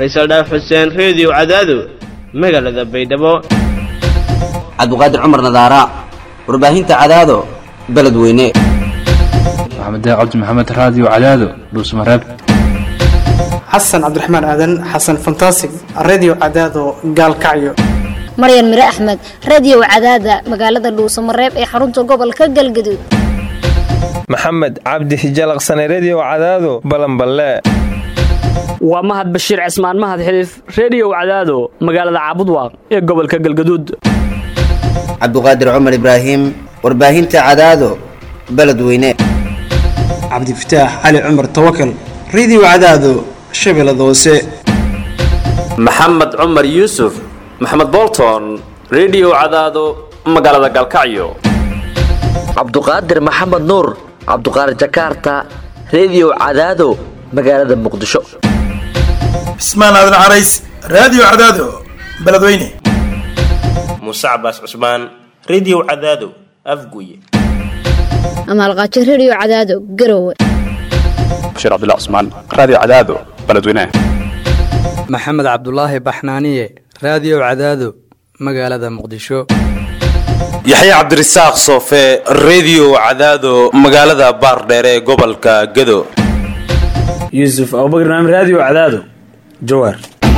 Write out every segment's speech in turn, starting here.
faysal dhaaf xuseen reediyo cadaado magaalada baydhabo cabdiqaadir cumar nadaara warbaahinta cadaado beledweyne maxamed cabdi maxamed raadiyo cadaado dhuusmareeb xasan cabdiraxmaan aadan xasan fantasig redio cadaado gaalkacyo maryan mire axmed radio cadaada magaalada dhuusamareeb ee xarunta gobolka galgaduud maxamed cabdi hijalaqsane redio cadaado balanballe waa mahad bashiir cismaan mahad xiliif reediyow cadaado magaalada caabudwaaq ee gobolka galgaduud cabdiqaadir cumar ibraahim warbaahinta cadaado beledweyne cabdifataax cali cumar tawakal redio cadaado shabeellada hoose maxamed cumar yuusuf maxamed bolton redio cadaado magaalada galkacyo cabduqaadir maxamed nuur cabduqaadir jakaarta redio cadaado magaalada muqdisho cismaan aadan carays raadiyo cadaado beledweyne muuse cabaas cusmaan redio cadaado afguye amaalqaajo redio cadaado garowe bashiir cabdilla cusmaan raadiyo cadaado beledweyne maxamed cabdulaahi baxnaaniye raadiyo cadaado magaalada muqdisho yaxya cabdirasaaq soofe redio cadaado magaalada baardheere ee gobolka gado yuusuf abubakr naam raadiyo cadaado jawaar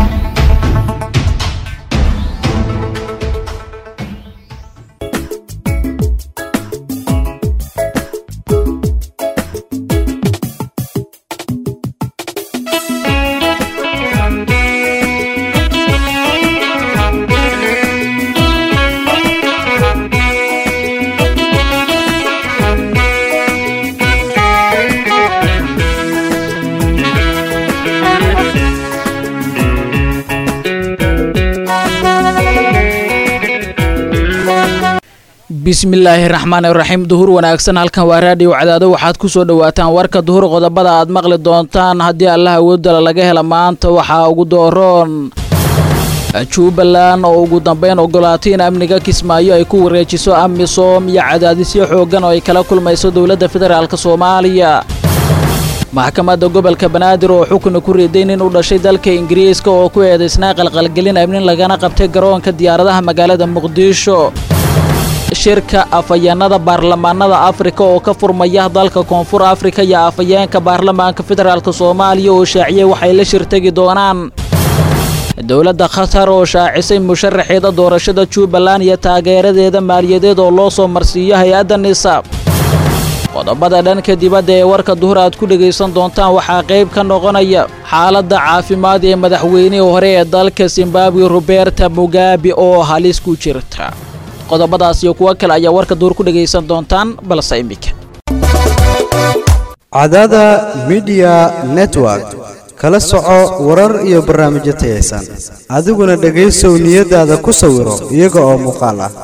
bismillaahi raxmaan iraxiim duhur wanaagsan halkan waa raadiyo cadaado waxaad ku soo dhowaataan warka duhur qodobada aad maqli doontaan haddii allah awoodala laga hela maanta waxaa ugu dooroon jubbaland oo ugu dambeyn ogolaatay in amniga kismaayo ay ku wareejiso amisom iyo cadaadisyo xooggan oo ay kala kulmayso dowladda federaalk soomaaliya maxkamadda gobolka banaadir oo xukuna ku riday nin u dhashay dalka ingiriiska oo ku eedaysnaa qalqalgelin amnin lagana qabtay garoonka diyaaradaha magaalada muqdisho shirka afhayeenada baarlamaanada afrika oo ka furmaya dalka koonfur afrika iyo afhayeenka baarlamaanka federaalk soomaaliya oo shaaciyey waxay la shirtegi doonaan dowladda khatar oo shaacisay musharaxeeda doorashada jubbaland iyo taageeradeeda maaliyadeed oo loo soo marsiiyo hay-adda nisa qodobada dhanka dibadda ee warka duhur aad ku dhegaysan doontaan waxaa qayb ka noqonaya xaaladda caafimaad ee madaxweynihii hore ee dalka zimbabwe roberta mugabe oo halis ku jirta qodobadaas iyo kuwo kale ayaa warka duur ku dhegaysan doontaan balse iminka cadaada midiya network kala soco warar iyo barnaamijyo tayaysan adiguna dhegaysow niyadaada ku sawiro iyaga oo muuqaal ah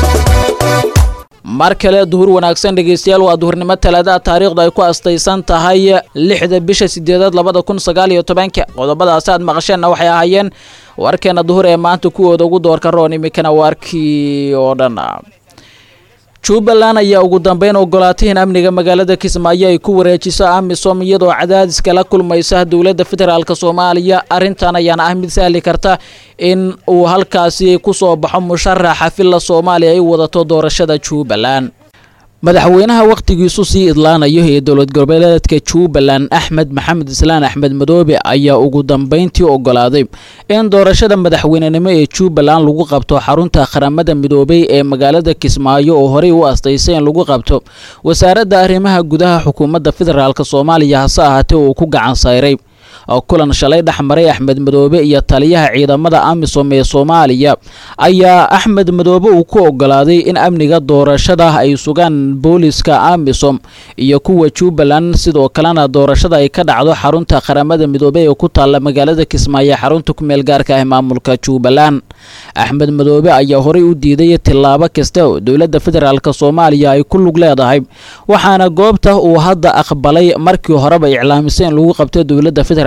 mar kale duhur wanaagsan dhegaystayaal waa duhurnimo talaada taariikhdu ay ku astaysan tahay lixda bisha sideedaad labada kun sagaal iyo tobanka qodobadaasi aad maqasheenna waxay ahaayeen warkeena duhur ee maanta kuwooda ugu doorka roon iminkana waarkii oo dhan jubbaland ayaa ugu dambeyn ogolaatay in amniga magaalada kismaayo ay ku wareejiso amisom iyadoo cadaadis kala kulmaysa dowladda federaalk soomaaliya arrintan ayaana ah mid sahli karta in uu halkaasi ku soo baxo musharaxa filla soomaaliya ay wadato doorashada jubbaland madaxweynaha wakhtigiisu sii idlaanayo ee dowlad goboleedka jubbaland axmed maxamed islaan axmed madoobe ayaa ugu dambeyntii ogolaaday in doorashada madaxweynenimo ee jubbaland lagu qabto xarunta qaramada midoobay ee magaalada kismaayo oo horey u astaysay in lagu qabto wasaaradda arrimaha gudaha xukuumadda federaalk soomaaliya hase ahaatee uu ku gacan sayray kulan shalay dhexmaray axmed madoobe iyo taliyaha ciidamada amisom ee soomaaliya ayaa axmed madoobe uu ku ogolaaday in amniga doorashada ay sugaan booliska amisom iyo kuwa jubbaland sidoo kalena doorashada ay ka dhacdo xarunta qaramada midoobe ee ku taalla magaalada kismaayo xarunta kumeel gaarka ah maamulka jubbaland axmed madoobe ayaa horey u diiday tillaabo kasta oo dowladda federaalk soomaaliya ay ku lug leedahay waxaana goobta uu hadda aqbalay markii horeba iclaamisay in lagu qabto dowladda federaalk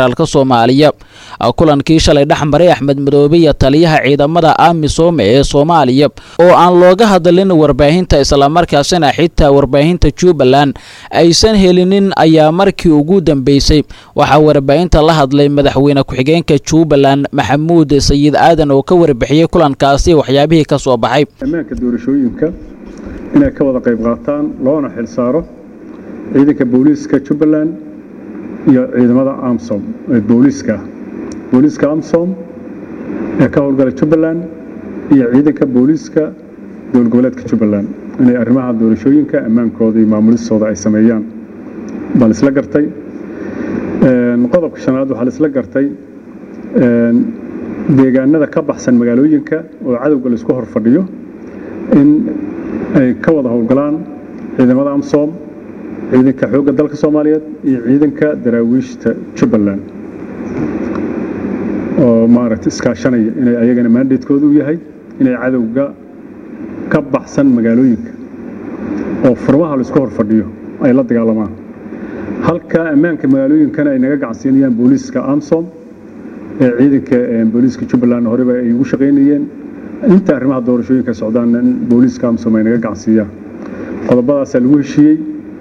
federaalk soomaaliya kulankii shalay dhex maray axmed madoobe iyo taliyaha ciidamada amisom ee soomaaliya oo aan looga hadlin warbaahinta islamarkaasina xitaa warbaahinta jubbaland aysan helinin ayaa markii ugu dambeysay waxaa warbaahinta la hadlay madaxweyne ku-xigeenka jubbaland maxamuud sayid aadan oo ka warbixiyey kulankaasi waxyaabihii ka soo baxay ammaanka doorashooyinka inay ka wada qayb qaataan loona xil saaro ciidanka booliiska jubbaland iyo ciidamada amsom ee booliiska booliiska amsom ee ka howlgala jubbaland iyo ciidanka booliiska dowlad goboleedka jubbaland inay arrimaha doorashooyinka ammaankooda iyo maamulistooda ay sameeyaan baa laisla gartay qodobka shanaad waxaa laisla gartay deegaanada ka baxsan magaalooyinka oo cadowga laisku hor fadhiyo in ay ka wada howlgalaan ciidamada amsom ciidanka xoogga dalka soomaaliyeed iyo ciidanka daraawiishta jubbaland oo maaragta iskaashanaya inay ayagana mandatekoodu u yahay inay cadowga ka baxsan magaalooyinka oo furmaha laisku hor fadhiyo ay la dagaalamaan halka ammaanka magaalooyinkana ay naga gacansiinayaan booliiska amsom ee ciidanka booliiska jubbaland horeba ay ugu shaqaynayeen inta arrimaha doorashooyinka socdaanna in booliiska amsom ay naga gacansiiyaan qodobadaasaa lagu heshiiyey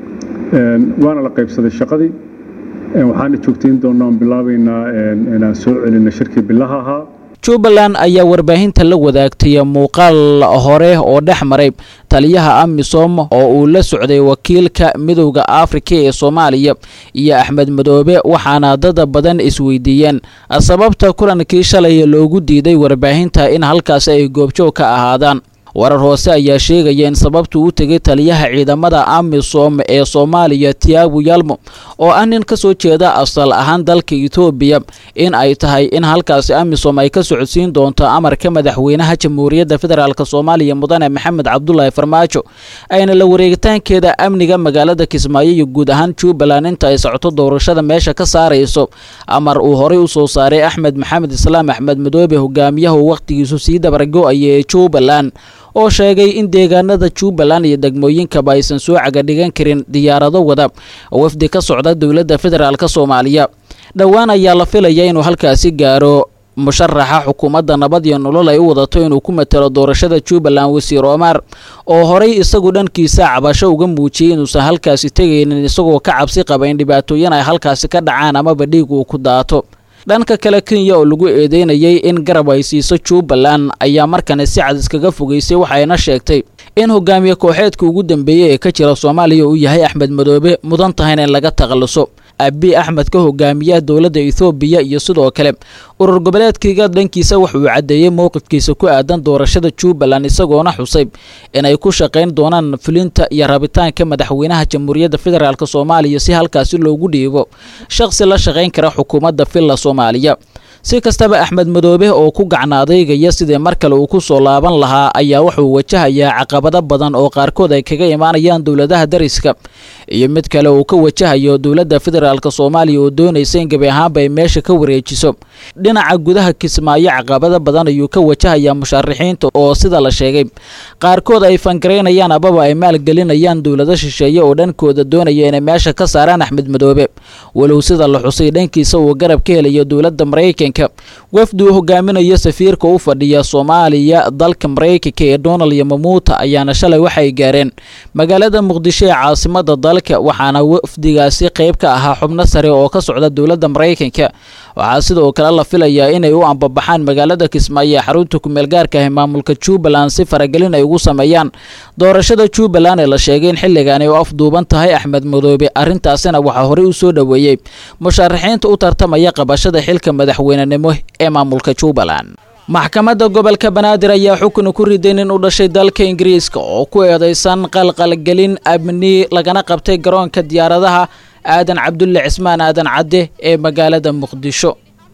waana la qaybsaday shaqadii waxaana joogtayn doonaa on bilaabaynaa inaan soo celinna shirkii bilaha ahaa jubbaland ayaa warbaahinta la wadaagtay muuqaal hore oo dhex maray taliyaha amisom oo uu la socday wakiilka midowda afrika ee soomaaliya iyo axmed madoobe waxaana dada badan isweydiiyeen sababta kulankii shalay loogu diiday warbaahinta in halkaasi ay goobjoog ka ahaadaan warar hoose ayaa sheegaya in sababtu u tegay taliyaha ciidamada amisom ee soomaaliya tiabu yalmo oo ah nin ka soo jeeda asal ahaan dalka etoobiya in ay tahay in halkaasi amisom ay ka socodsiin doonto amarka madaxweynaha jamhuuriyadda federaalk soomaaliya mudane maxamed cabdulaahi farmaajo ayna la wareegitaankeeda amniga magaalada kismaayo iyo guud ahaan jubbaland inta ay socoto doorashada meesha ka saarayso amar uu horey u soo saaray axmed maxamed islaam axmed madoobe hogaamiyaha uu wakhtigiisu sii dabargo-aya ee jubbaland oo sheegay in deegaanada jubbaland iyo degmooyinkaba aysan soo cagadhigan karin diyaarado wada wafdi ka socda dowladda federaalk soomaaliya dhowaan ayaa la filaya inuu halkaasi gaaro musharaxa xukuumadda nabad iyo nolol ay u wadato inuu ku matalo doorashada jubbaland wasiir omar oo horey isagu dhankiisa cabasho uga muujiyey inuusan halkaasi tegaynin isagoo ka cabsi qaba in dhibaatooyin ay halkaasi ka dhacaan amaba dhiig uu ku daato dhanka kale kenya oo lagu eedeynayay in garab ay siiso jubbaland ayaa markani si cad iskaga fogeysay waxayna sheegtay in hogaamiye kooxeedka ugu dambeeyey ee ka jira soomaaliya uu yahay axmed madoobe mudan tahayna in laga takhaluso abi axmed ka hogaamiyaha dowladda ethoobiya iyo sidoo kale urur goboleedkiga dhankiisa wuxuu caddeeyey mowqifkiisa ku aadan doorashada jubbaland isagoona xusay inay ku shaqayn doonaan fulinta iyo rabitaanka madaxweynaha jamhuuriyadda federaalk soomaaliya si halkaasi loogu dhiibo shaqsi la shaqayn kara xukuumadda villa soomaaliya si kastaba axmed madoobe oo ku gacnaadaygaya sidii mar kale uu ku soo laaban lahaa ayaa wuxuu wajahayaa caqabado badan oo qaarkood ay kaga imaanayaan dowladaha dariska iyo mid kale uu ka wajahayo dowladda federaalk soomaaliya oo doonaysa in gebi ahaanba ay meesha ka wareejiso dhinaca gudaha kismaayo caqabado badan ayuu ka wajahayaa musharaxiinta oo sida la sheegay qaarkood ay fangaraynayaan ababa ay maalgelinayaan dowlado shisheeye oo dhankooda doonaya inay meesha ka saaraan axmed madoobe walow sida la xusay dhankiisa uu garab ka helayo dowladda maraykanka wafdi uu hogaaminayo safiirka u fadhiya soomaaliya dalka maraykanka ee donald yamamuuta ayaana shalay waxay gaareen magaalada muqdisho ee caasimada dalka waxaana wafdigaasi qayb ka ahaa xubno sare oo ka socda dowladda maraykanka waxaa sidoo kale la filayaa inay u ambabaxaan magaalada kismaayo ee xarunta kumeel gaarka ah ee maamulka jubbaland si faragelin ay ugu sameeyaan doorashada jubbaland ee la sheegay in xilligan ay u afduuban tahay axmed madoobe arrintaasina waxaa horey u soo dhoweeyey musharaxiinta u tartamaya qabashada xilka madaxweynenimo ee maamulka jubbaland maxkamadda gobolka banaadir ayaa xukun ku riday nin u dhashay dalka ingiriiska oo ku eedeysan qalqalgelin amni lagana qabtay garoonka diyaaradaha aadan cabdulle cismaan aadan cadde ee magaalada muqdisho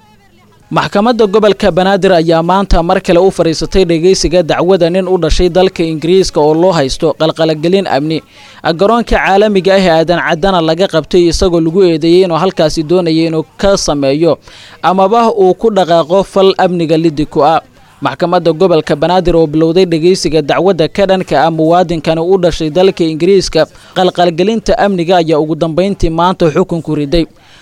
maxkamadda gobolka banaadir ayaa maanta mar kale u fadhiisatay dhegeysiga dacwada nin u dhashay dalka ingiriiska oo loo haysto qalqalagelin amni garoonka caalamiga ah ee aadan caddana laga qabtay isagoo lagu eedeeyey inuu halkaasi doonaya inuu ka sameeyo amaba uu ku dhaqaaqo fal amniga lidi ku ah maxkamadda gobolka banaadir oo bilowday dhegeysiga dacwadda ka dhanka ah muwaadinkani u dhashay dalka ingiriiska qalqalgelinta amniga ayaa ugu dambeyntii maanta xukunku riday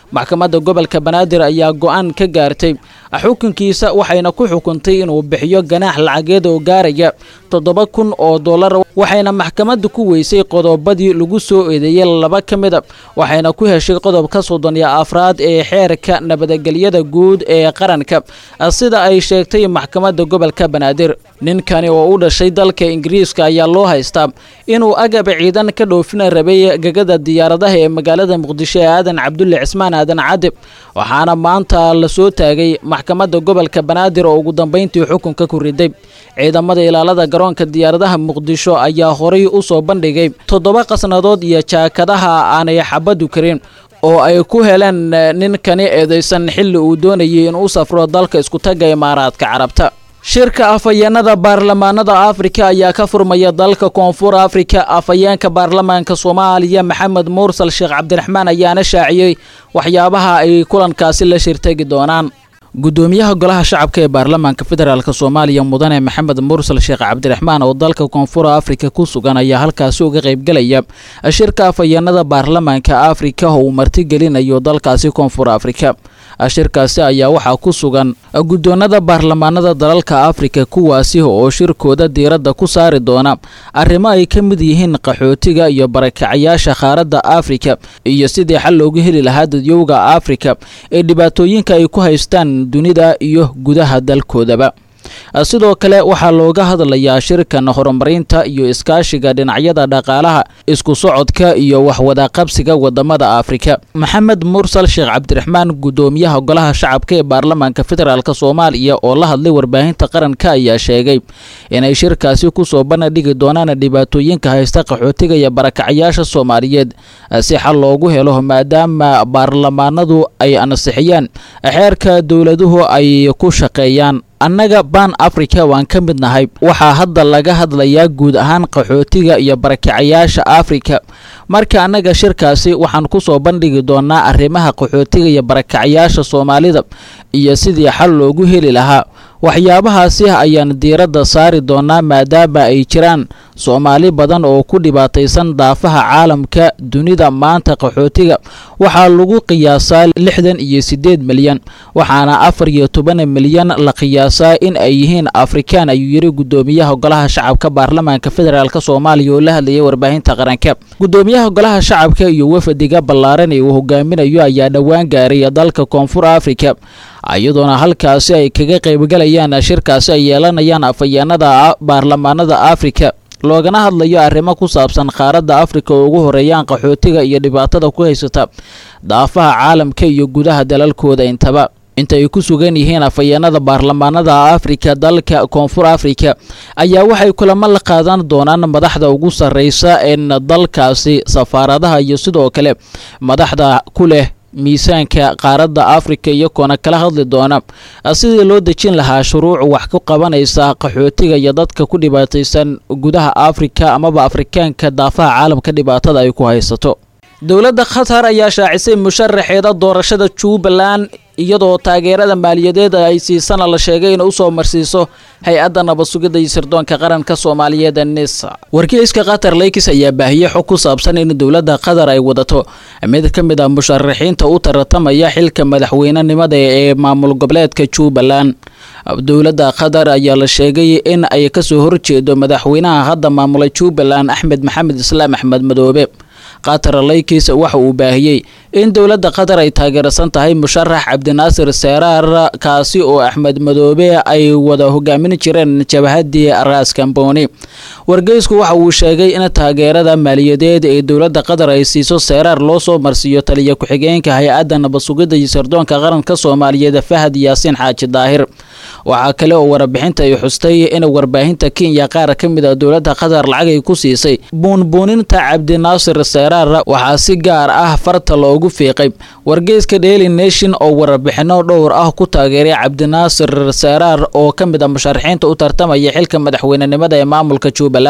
maxkamadda gobolka banaadir ayaa go-aan ka gaartay xukunkiisa waxayna ku xukuntay inuu bixiyo ganaax lacageed oo gaaraya toddoba kun oo dollar waxayna maxkamadda ku weysay qodobadii lagu soo eedeeyey laba ka mida waxayna ku heshay qodobka soddon iyo afraad ee xeerka nabadgelyada guud ee qaranka sida ay sheegtay maxkamadda gobolka banaadir ninkani oo u dhashay dalka ingiriiska ayaa loo haystaa inuu agab ciidan ka dhoofina rabay gegada diyaaradaha ee magaalada muqdisho ee aadan cabdulle cismaan aadan cadib waxaana maanta la soo taagay maxkamadda gobolka banaadir oo ugu dambayntii xukunka ku riday ciidamada ilaalada garoonka diyaaradaha muqdisho ayaa horay u soo bandhigay toddoba qasnadood iyo jaakadaha aanay xabadu karin oo ay ku heleen ninkani eedaysan xilli uu doonayay inuu safro dalka iskutagga imaaraadka carabta shirka afhayeenada baarlamaanada afrika ayaa ka furmaya dalka koonfur afrika afhayeenka baarlamaanka soomaaliya maxamed mursal sheekh cabdiraxmaan ayaana shaaciyey waxyaabaha ay kulankaasi la shirtegi doonaan gudoomiyaha golaha shacabka ee baarlamaanka federaalk soomaaliya mudane maxamed mursal sheekh cabdiraxmaan oo dalka koonfur afrika ku sugan ayaa halkaasi uga qaybgelaya shirka afhayeenada baarlamaanka afrika oo uu martigelinayo dalkaasi koonfur afrika shirkaasi ayaa waxaa ku sugan guddoonada baarlamaanada dalalka afrika kuwaasi oo shirkooda diiradda ku saari doona arrimo ay ka mid yihiin qaxootiga iyo barakacayaasha qaaradda afrika iyo sidii xal loogu heli lahaa dadyowga afrika ee dhibaatooyinka ay ku haystaan dunida iyo gudaha dalkoodaba sidoo kale waxaa looga hadlayaa shirkan horumarinta iyo iskaashiga dhinacyada dhaqaalaha isku socodka iyo waxwadaqabsiga wadamada afrika maxamed mursal sheekh cabdiraxmaan gudoomiyaha golaha shacabka ee baarlamaanka federaalk soomaaliya oo la hadlay warbaahinta qaranka ayaa sheegay inay shirkaasi kusoo bandhigi doonaan dhibaatooyinka haysta qaxootiga iyo barakacayaasha soomaaliyeed si xal loogu helo maadaama baarlamaanadu ay ansixiyaan xeerka dowladuhu ay ku shaqeeyaan annaga baan africa waan ka mid nahay waxaa hadda laga hadlayaa guud ahaan qaxootiga iyo barakacayaasha afrika marka annaga shirkaasi waxaan kusoo bandhigi doonaa arrimaha qaxootiga iyo barakacayaasha soomaalida iyo sidii xal loogu heli lahaa waxyaabahaasi ayaan diiradda saari doonaa maadaama ay jiraan soomaali badan oo ku dhibaataysan daafaha caalamka dunida maanta qaxootiga waxaa lagu qiyaasaa lixdan iyo siddeed milyan waxaana afar iyo toban milyan la qiyaasaa in ay yihiin afrikaan ayuu yidhi gudoomiyaha golaha shacabka baarlamaanka federaalk soomaaliya oo la hadlayay warbaahinta qaranka gudoomiyaha golaha shacabka iyo wafadiga ballaaran ee uu hogaaminayo ayaa dhowaan gaaray dalka koonfur afrika iyadoona halkaasi ay kaga qaybgalayaan shirkaasi ay yeelanayaan afhayeenada baarlamaanada afrika loogana hadlayo arrimo ku saabsan qaaradda afrika oo ugu horeeyaan qaxootiga iyo dhibaatada ku haysata daafaha caalamka iyo gudaha dalalkooda intaba inta ay ku sugan yihiin afhayeenada baarlamaanada afrika dalka koonfur afrika ayaa waxay kulamo la qaadan doonaan madaxda ugu sarreysa een dalkaasi safaaradaha iyo sidoo kale madaxda ku leh miisaanka qaaradda afrika iyagoona kala hadli doona sidii loo dejin lahaa shuruuc wax ku qabanaysa qaxootiga iyo dadka ku dhibaataysan gudaha afrika amaba afrikaanka daafaha caalamka dhibaatada ay ku haysato dowladda qatar ayaa shaacisay musharaxeeda doorashada jubbaland iyadoo taageerada maaliyadeed ay siisana la sheegay inay usoo marsiiso hay-adda nabad sugidda iyo sirdoonka qaranka soomaaliyeed nisa wargeyska qatar leykis ayaa baahiyey xog ku saabsan in dowladda qatar ay wadato mid ka mid ah musharaxiinta u tartamaya xilka madaxweynenimada ee maamul goboleedka jubbaland dowladda qatar ayaa la sheegay in ay kasoo horjeedo madaxweynaha hadda maamula jubbaland axmed maxamed islaam axmed madoobe qatar leykis waxa uu baahiyey in dowladda qatar ay taageersan tahay musharax cabdinaasir seeraar kaasi oo axmed madoobe ay wada hogaamin jireen jabhadii raas kamboni wargeysku waxa uu sheegay in taageerada maaliyadeed ee dowladda qatar ay siiso seeraar loo soo marsiiyo taliya ku-xigeenka hay-adda nabad sugidda iyo sirdoonka qaranka soomaaliyeed fahad yaasiin xaaji daahir waxaa kale oo warbixinta ay xustay in warbaahinta kenya qaar ka mid a dowladda qatar lacag ay ku siisay buunbuuninta cabdinaasir seeraar waxaa si gaar ah farta loogu fiiqay wargeyska daily nation oo warbixino dhowr ah ku taageeray cabdinaasir seeraar oo ka mid a musharaxiinta u tartamaya xilka madaxweynenimada ee maamulka jubbaland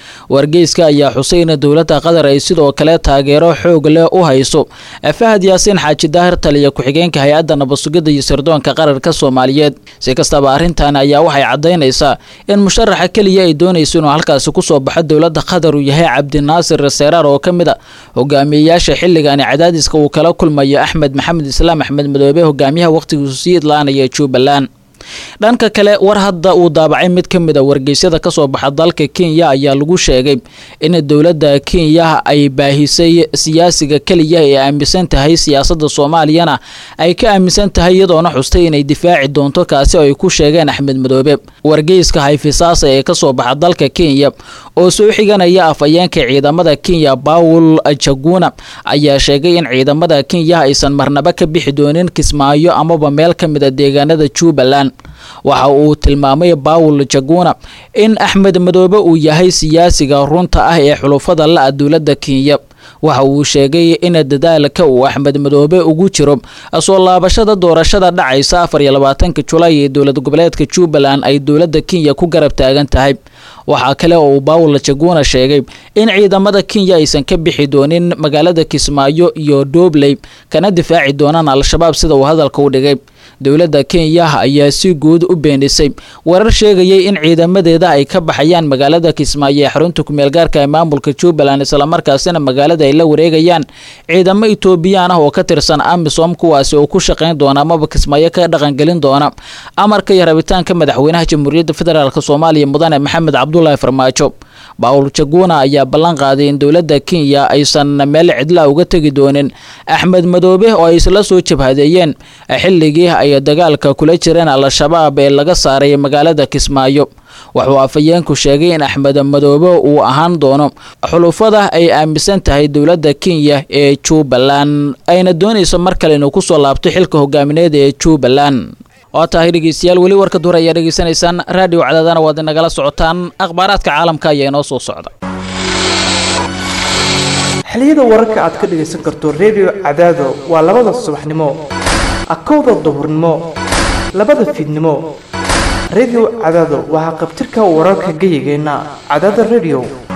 wargeyska ayaa xusay in dowladda qatar ay sidoo kale taageero xoog leh u hayso fahad yaasiin xaaji daahir taliya ku-xigeenka hay-adda nabadsugidda iyo sirdoonka qararka soomaaliyeed si kastaba arrintan ayaa waxay caddaynaysaa in musharaxa keliya ay doonayso inuu halkaasi kusoo baxo dowladda qatar uu yahay cabdinaasir seeraar oo ka mid a hogaamiyeyaasha xilligani cadaadiska uu kala kulmayo axmed maxamed islaam axmed madoobe hogaamiyaha wakhtigiisu sii idlaanaya jubbaland dhanka kale war hadda uu daabacay mid ka mid a wargeysyada kasoo baxa dalka kenya ayaa lagu sheegay in dowladda kenya ay baahisay siyaasiga keliya ee aaminsan tahay siyaasadda soomaaliyana ay ka aaminsan tahay iyadoona xustay inay difaaci doonto kaasi oo ay ku sheegeen axmed madoobe wargeyska hayfisaasa ee kasoo baxa dalka kenya oo soo xiganaya afhayeenka ciidamada kenya bawul jaguna ayaa sheegay in ciidamada kenya aysan marnaba ka bixi doonin kismaayo amaba meel ka mid a deegaanada jubbaland waxa uu tilmaamay bawul jaguna in axmed madoobe uu yahay siyaasiga runta ah ee xulufada la-a dowladda kenya waxa uu sheegay in dadaalka uu axmed madoobe ugu jiro soo laabashada doorashada dhacaysa afar iyo labaatanka julaay ee dowlad goboleedka jubbaland ay dowladda kenya ku garab taagan tahay waxaa kale oo uu bawul jaguna sheegay in ciidamada kenya aysan ka bixi doonin magaalada kismaayo iyo doobley kana difaaci doonaan al-shabaab sida uu hadalka u dhigay dowladda kenya ayaa si guud u beenisay warar sheegayay in ciidamadeeda ay ka baxayaan magaalada kismaayo ee xarunta kumeel gaarka ee maamulka jubbaland islamarkaasina magaalada ay la wareegayaan ciidamo etoobiyaan ah oo ka tirsan amisom kuwaasi oo ku shaqayn doona amaba kismaayo ka dhaqangelin doona amarka iyo rabitaanka madaxweynaha jamhuuriyadda federaalk soomaaliya mudane maxamed cabdulaahi farmaajo bawul jaguna ayaa ballan qaaday in dowladda kenya aysan meel cidla uga tegi doonin axmed madoobe oo ay isla soo jabhadeeyeen xilligii ay dagaalka kula jireen al-shabaab ee laga saaray magaalada kismaayo wuxuu afhayeenku sheegay in axmed madoobe uu ahaan doono xulufada ay aaminsan tahay dowladda kenya ee jubbaland ayna doonayso mar kale inuu kusoo laabto xilka hogaamineed ee jubbaland waa tahay dhegeystayaal weli warka duur ayaa dhegeysanaysaan raadiyo cadaadana waad inagala socotaan akhbaaraadka caalamka ayaa inoo soo socda xiliyada wararka aad ka dhegaysan karto redio cadaado waa labada subaxnimo akowda duhurnimo labada fiidnimo redio cadaado waa haqabtirka wararka geyigeenna cadaada redio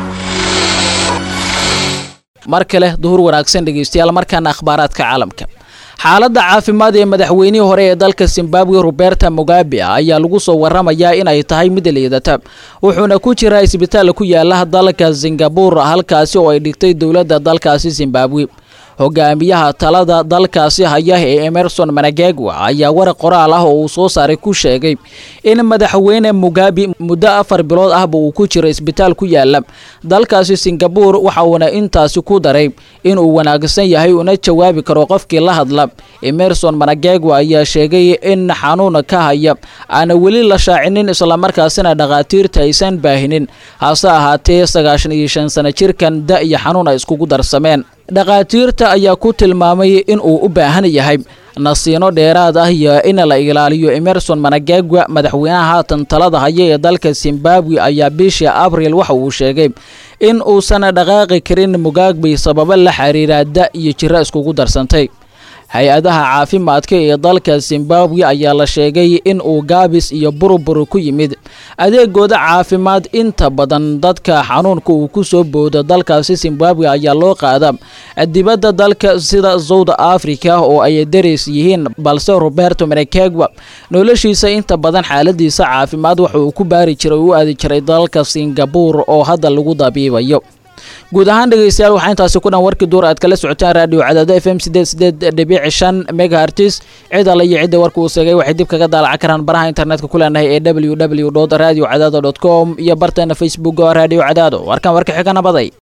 mar kale duhur wanaagsan dhegeystayaal markaana akhbaaraadka caalamka xaaladda caafimaad ee madaxweynihii hore ee dalka zimbabwe roberta mugabe ayaa lagu soo waramayaa inay tahay mid liidata wuxuuna ku jiraa isbitaal ku yaala dalka singabur halkaasi oo ay dhigtay dowladda dalkaasi zimbabwe hogaamiyaha talada dalkaasi haya ee emerson managegwa ayaa waraq qoraal ah oo uu soo saaray ku sheegay in madaxweyne mugabe muddo afar bilood ahba uu ku jiro isbitaal ku yaala dalkaasi singabur waxa uuna intaasi ku daray inuu wanaagsan yahay una jawaabi karo qofkii la hadla emerson managegwa ayaa sheegay in xanuun ka haya aana weli la shaacinin islamarkaasina dhakhaatiirta aysan baahinin hase ahaatee sagaashan iyo shan sano jirkan da iyo xanuun ay iskugu darsameen dhakhaatiirta ayaa ku tilmaamay in uu u baahan yahay nasiino dheeraad ah iyo in la ilaaliyo emerson managegwa madaxweynaha haatan talada haya ee dalka zimbabwe ayaa bishii abril waxa uu sheegay in uusan dhaqaaqi karin mugaagbe sababo la xiriira da iyo jiro iskugu darsantay hay-adaha caafimaadka ee dalka zimbabwe ayaa la sheegay in uu gaabis iyo burubur ku yimid adeegooda caafimaad inta badan dadka xanuunka uu ku soo boodo dalkaasi zimbabwe ayaa loo qaada dibadda dalka sida south africa oo ay dareys yihiin balse roberto menekegwa noloshiisa inta badan xaaladiisa caafimaad waxa uu ku baari jiray u aadi jiray dalka singabur oo hadda lagu dabiibayo guud ahaan dhegeystayaal waxaa intaasi ku dhan warkii duur aad kala socotaan raadiyo cadaado f m sideed sideed dhibici shan megahertis cid alle iyo cidda warka uu seegay waxay dib kaga daalacan karaan baraha internetka ku leenahay ee w w dot radio cadaado dot com iyo barteena facebook oo radio cadaado warkan warka xigana baday